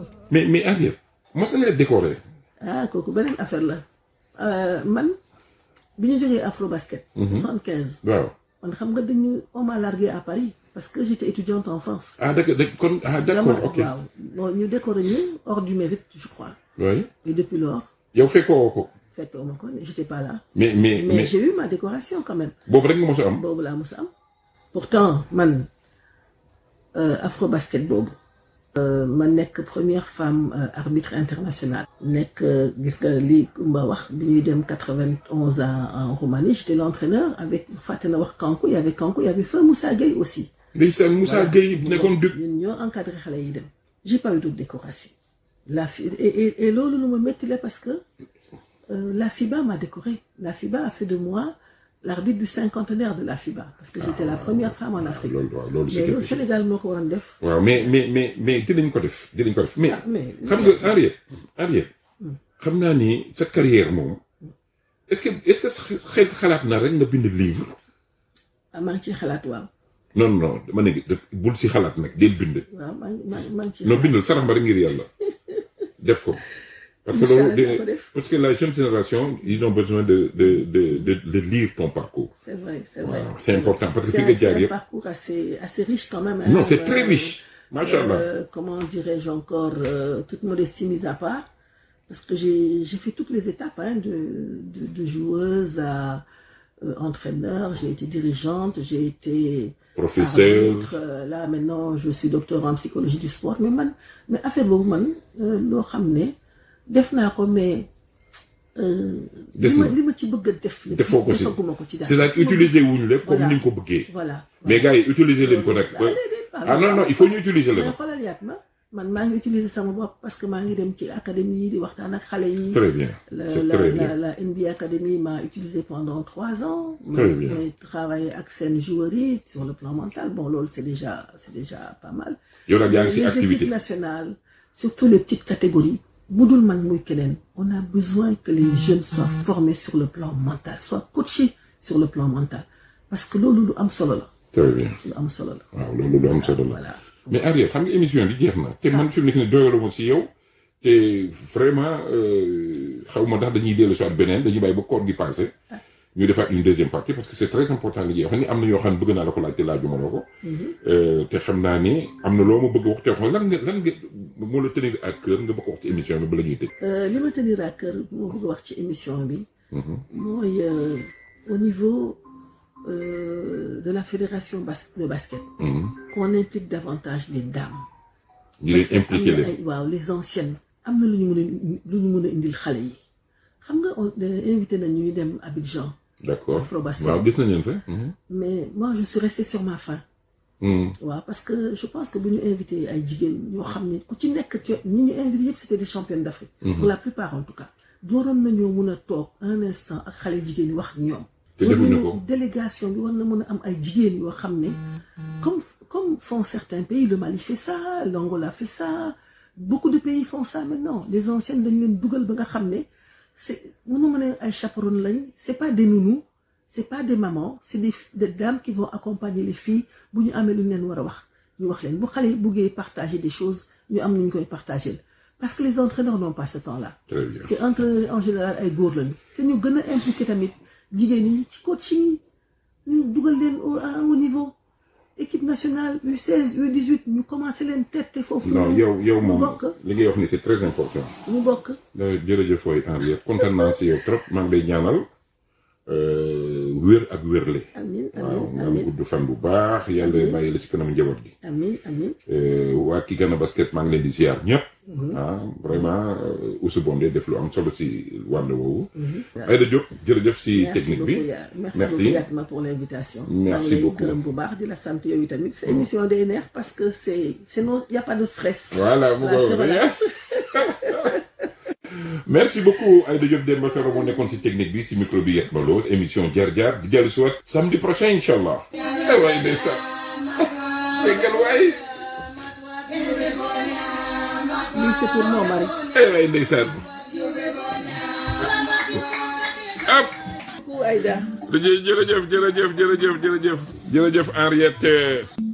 waaw mais mais Henriette mos na la décoré. ah kooku beneen affaire la Euh, man bi ñu jógee afro basket. 75 waaw man xam nga dañu on m'a largué à Paris parce que j'étais étudiante en France. ah d'accord d'accord kon ah d'accord Dama- ok. waaw bon ñu décoré ñu hors du mérite je crois oui et depuis lors yow fekkoo ko fekkoo ma ko j'étais pas là. mais mais mais mais j'ai eu ma décoration quand même. boobu rek nga mos a am. boobu laa mos a am. pourtant man euh, afro basket boobu. Euh, ma nekk première femme euh, arbitre internationale. nekk euh, gis nga li Kumba wax bi ñuy dem 91 à en Roumanie j'étais l'entraîneur avec fàtte na wax Kankou il y avait Kankou il y avait feu Moussa Gueye aussi. ndeysaan Moussa Gueye nekkoon dëkk. ñun ñoo encadré xale yi dem. j'ai pas eu d'autre décoration. la fi et et, et loolu lu ma métti la parce que euh, la FIBA m'a décoré la FIBA a fait de moi l'arbitre du cinquantenaire de la FIBA parce que j'étais la première femme en Afrique. loolu waaw loolu mais c'est loolu Sénégal moo ko waroon def. waaw mais mais mais mais dinañ ko def dinañ ko def mais ah mais xam nga Henriette Henriette xam naa ni sa carrière moom est-ce que est-ce que sa xel xalaat na rek nga bind livre ah maa ngi ciy xalaat waaw non non dama ne bul si xalaat nag del bind waaw maa ngi maa ngi maa ngi ciy non xalaat. bindal sarax ba rek ngir yàlla def ko parce que Inch'Allah, loolu dinaa ko de- def. parce que la jeune génération ils ont besoin de de de de, de lire ton parcours c'est vrai c'est vrai. waaw c'est important parce que c'est fi un, nga jaar c'est un yëpp parcours assez assez riche quand même. non hein, c'est très euh, riche macha allah Euh, comment dirais-je encore, euh, toute modestie mise à part, parce que j'ai j'ai fait toutes les étapes, hein, de, de, de joueuse à euh, entraîneur, j'ai été dirigeante, j'ai été Professeur. arbitre, euh, là maintenant je suis docteur en psychologie du sport, mais man, mais affaire boobu man, euh, loo xam ne def naa ko mais euh, Des li ma na. li ma ci bëgg a def. lépp defoo ko si defaguma ko ci daal. c'est-à-dire utiliser wuñ la comme Voilà. ni nga ko bëggee Voilà. mais gars yi utiliser leen ko nag Ah, déedéet, ah non non il faut ñu utiliser mais la xoolal yaat ma man maa ngi utiliser sama bopp parce que maa ngi dem ci académie yi di waxtaan ak xale yi. très bien la c'est la très la bien la NBA Academy m'a utilisé pendant trois ans. Très mais, bien. mais travailler ak seen joueurs yi sur le plan mental bon loolu c'est déjà c'est déjà pas mal. yow nag yaa ngi Mais si les activité équipes nationales surtout les petites catégories bu dul man muy keneen on a besoin que les jeunes soient formés sur le plan mental soient coachés sur le plan mental parce que loolu lu am solo la très bien lu am solo la. waaw loolu lu am solo la voilà. mais Ariel xam nga émission bi jeex na te man fi mu nekk nii doyaluma si yow te vraiment xaw ma ndax dañuy dellu si waat beneen dañuy bàyyi ba koor gi passé ñu defaat une deuxième partie parce que c'est très important li ñuy wax ni am na yoo xam ne bëgg naa la ko laaj te laajuma la ko. Euh, te xam naa ni am na loo ma bëgg wax te wax lan nga lan nga moo la tenir à cœur nga bëgg a wax ci émission bi bala ñuy tëj. Euh, li ma tenir à cœur moo bëgg a wax ci émission bi mooy euh, au niveau euh, de la fédération bas de basket qu'on implique davantage les dames ñu leen Parce que impliqué am na leen. ay- waaw les anciennes am na lu ñu mën a lu ñu mën a indil xale yi xam nga on euh, invité nañu ñu dem Abidjan d'accord Afrobasket. waaw gis nañ leen fa. mais moi je suis restée sur ma faim waaw parce que je pense que bu ñu invité ay jigéen ñoo xam ne ku ci nekk ci ñi ñu invité yëpp c'était des championnes d'Afrique pour la plupart en tout cas dooroon nañoo mun a toog un instant ak xale jigéen yi wax ak ñoom Te war defuñu nañu- ko. délégation bi war na mën a am ay jigéen yoo xam ne comme comme font certains pays le Mali fait ça l'Angola fait ça beaucoup de pays font ça maintenant les anciennes dañu leen dugal ba nga xam ne c'est mënu mën a ay chaperones lañ c'est pas des nounous c'est pas des mamans c'est des des dames qui vont accompagner les filles bu ñu amee lu ñu leen war a wax ñu wax leen bu xale yi buggee partager des choses ñu am nu ñu koy partager parce que les entraîneurs n'ont pas ce temps-là très bien te entraîneurs en général ay góor lañu te ñu gën a impliqué tamit jigéen ñi ci coaching yi ñu dugal leen au à un haut niveau équipe nationale U16 U18 ñu commencé leen tette foofu non yow yow ñu moom bokk li ngay wax ni c'est très important. ñu bokk Euh, jërëjëf waay Henriette kontaan naa si yow trop maa ngi lay ñaanal euh, wér ak wérle. amin waaw amin nga am amin gudd fan bu baax yàlla bàyyi la si kanam njaboot gi. amin amin Euh, waa Kigana basket maa ngi leen di ziar ñëpp. ah vraiment euh, Oussou Bondé def lu am solo si wàll woowu. Aïda Diop jërëjëf si merci technique beaucoup bi. yaa merci Merci. beaucoup Yatma pour l'invitation Merci maa ngi lay beaucoup. gërëm bu baax di la sant yow tamit sa émission day neex parce que c'est c'est non y a pas de stress voilà mu Voilà, c'est ko relax. merci beaucoup Aïda Diop Demba Toro moo nekkoon si technique bi si micro bi Yatma Lo émission jaar jaar di dellu si waat samedi prochain incha allah. ay waay ndeysaan déggal waay lii c'est pour mon mari ay waay ndeysaan ab ku Aïda jërëjëf jërëjëf jërëjëf jërëjëf jërëjëf Henriette